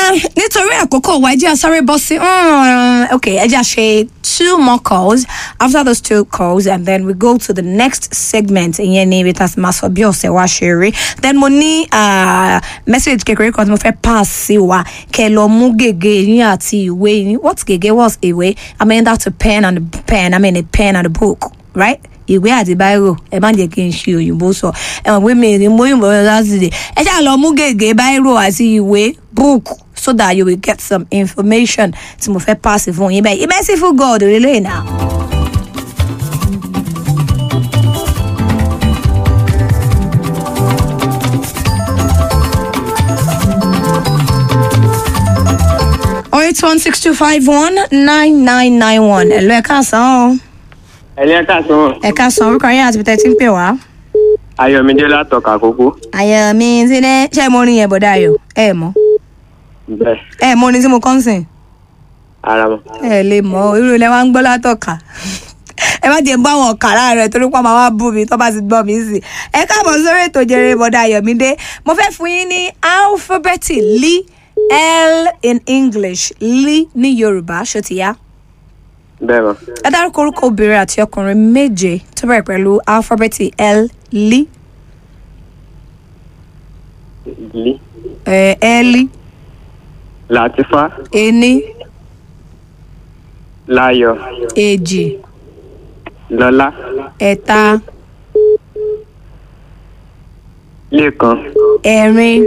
Ah, nítorí àkókò wa ẹ jẹ́ a sáré bọ́ sí mm, ok ẹ jẹ́ a ṣe two more calls after those two calls and then we go to the next segment ìyẹn ni ibi tá a ti máa sọ bí ọ̀sẹ̀ wa ṣe rí then mo ní ah, message kékeré kan tí mo fẹ́ pass sí wa kẹ́ ẹ lọ mú gègé yín àti ìwé yín what gègé was ìwé I mean that's a pen and a pen I mean a pen and a book right ìwé àti báírò ẹ má jẹ́ kí n ṣe òyìnbó sọ ẹ mọ̀ pé mi ì mú òyìnbó lọ láti dè ẹ ṣáà lọ mú gègé báírò àti ìwé book so that you will get some information tí mo fẹ́ pass fún yín bẹ́ẹ̀ merciful God relay now. oh eight one six two five one nine nine nine one ẹ lọ ẹ káàsán o ẹlẹ́ káàsán ẹ káàsán orúkọ yín àti bìtẹ́ tí ń pè wá. ayọ̀mídé látọ̀ka kókó àyà mi ti ní ṣé mo rin yẹn bọ̀dá ayọ̀ ẹ mọ̀ bẹ́ẹ̀ ẹ mọ̀ ní tí mo kọ́ ń sìn ara mọ̀ ẹ lè mọ̀ irú ilẹ̀ wa ń gbọ́ látọ̀ka ẹ má jẹ́ bá wọn kà láàárọ̀ torí pé máa wá bú mi tó bá ti gbọ́ mi sí ẹ káàbọ̀ sórí ètò jẹrẹ bọ̀dá ayọ̀mídé mo fẹ́ fún yín ní alifábẹ́ẹ̀tì li l in english li ní yorùbá ṣó ti yá bẹ́ẹ̀ mọ̀ ẹ dárúkọ orúkọ obìnrin àti ọkùnrin méje tó bẹ̀rẹ̀ pẹ̀lú alifábẹ́ẹ̀tì l li lí ẹ ẹ́lí làtífá ení láyọ̀ èjì lọ́lá ẹ̀ta lẹ́kan ẹ̀rin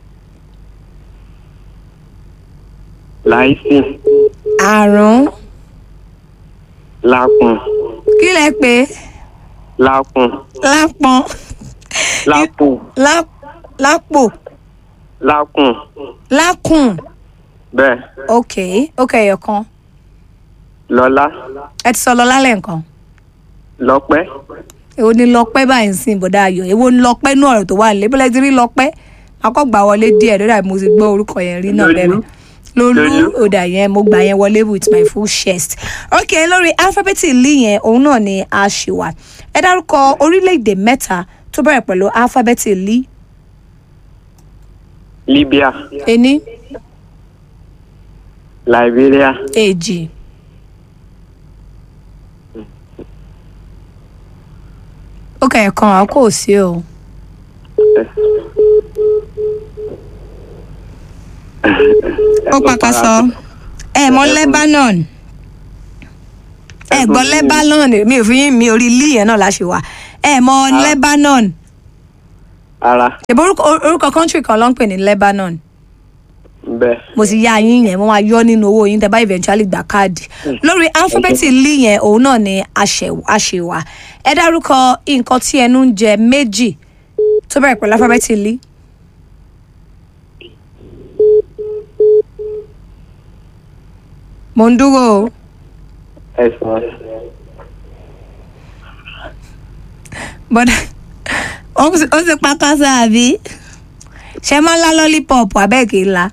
láìsí àrún lákùn kí lẹ pé lákùn lápọn lápò lá- lápò lákùn lákùn bẹ́ẹ̀ ok ok ẹ̀yọ̀kan lọ́lá ẹ ti sọ lọ lálẹ́ nǹkan lọ́pẹ́ èwo ni lọ́pẹ́ báyìí ń sìn bọ̀dá ayọ̀ èwo ni lọ́pẹ́ nú ọ̀rọ̀ tó wà nílé bọ́lá ti rí lọ́pẹ́ akọ́gbà wọlé díẹ̀ lórí mo ti gbọ́ orúkọ yẹn rí náà Lolú. bẹ́ẹ̀ lolú Lolú. ọ̀dà yẹn mo gbà yẹn wọlé with my full chest ok lórí alifábẹ́ẹ̀tì lì yẹn òun náà ni a ṣì wà ẹ dárúkọ orílẹ̀-èdè mẹ́ta tó bẹ̀rẹ̀ pẹ̀lú alifábẹ́ẹ̀tì lì libya ení liberia èjì ó kẹ̀ kan àwọn kò sí o ó pàkàṣọ ẹ mọ lebanon ẹ gbọ́ lebanon mi ò fi yín mi orí ilé yẹn náà la ṣe wà ẹ mọ lebanon ara ṣèbí orúkọ orúkọ country kan ló ń pè ní lebanon bẹ́ẹ̀ mo sì yá yín yẹn mo máa yọ nínú owó yín tẹ bá eventually gba káàdì lórí alifábẹ́ẹ̀tì lì yẹn òun náà ni àṣẹ- àṣewà ẹ dárúkọ nǹkan tí ẹnu ń jẹ méjì tó bẹ̀rẹ̀ pẹ̀lú alifábẹ́ẹ̀tì lì. mo ń dúró o ẹ̀sán bọ́dà ó sì ó sì pa kásá àbí ṣe máa ń lá lọ́lípọ̀pù abẹ́ẹ̀kì ńlá.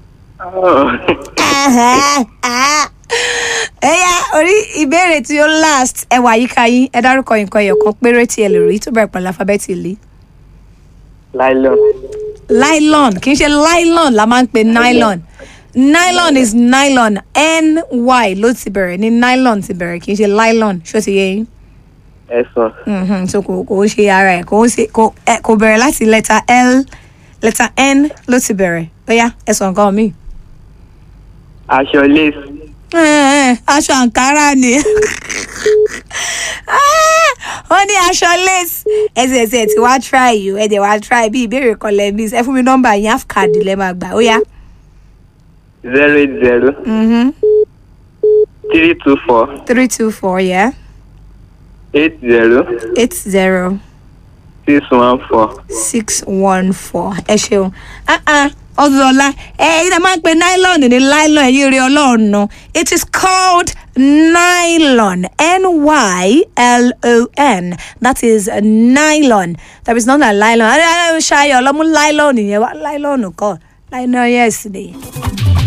ẹyà orí ìbéèrè tí ó last ẹ wà yíká yín ẹ dárúkọ nǹkan ẹyọ kan péré tí ẹ lè rí tó bẹ̀rẹ̀ pẹ̀lú alifábẹ́ẹ̀tì lì. nylon nylon kì í ṣe nylon la máa ń pe nylon nylon is nylon ny ló ti bẹ̀rẹ̀ ní nylon ti bẹ̀rẹ̀ kì í ṣe nylon ṣó ti yé yín ẹ̀sán Mhm, so kò kò ń ṣe ara ẹ̀ kò ń ṣe kò ẹ kò bẹ̀rẹ̀ láti lẹ́tà l lẹ́tà n ló ti bẹ̀rẹ̀ ó yá ẹ sọ nǹkan mi. aṣọ lace aṣọ àǹkárá ni Ah, wọ́n ní aṣọ lace ẹsẹ̀ ẹsẹ̀ tí wàá try yìí ẹ dẹ̀ wàá try bí ìbéèrè kan lẹ́ miss ẹ fún mi nọ́mbà yín half card lẹ́ máa gbà ó yá. zero eight zero Mhm. three two four three two four yeah eight zero eight zero six one four. six one four ẹ ṣeun ọdúnlọlá ẹ yìí náà máa ń pe nylon ní nylon ẹ̀yìn rí ọlọ́run náà it is called nylon n-y-l-o-n that is nylon there is not a nylon ẹ ẹ ṣayọ ọlọmú nylon yẹn wá nylon kọ nylon yes ni.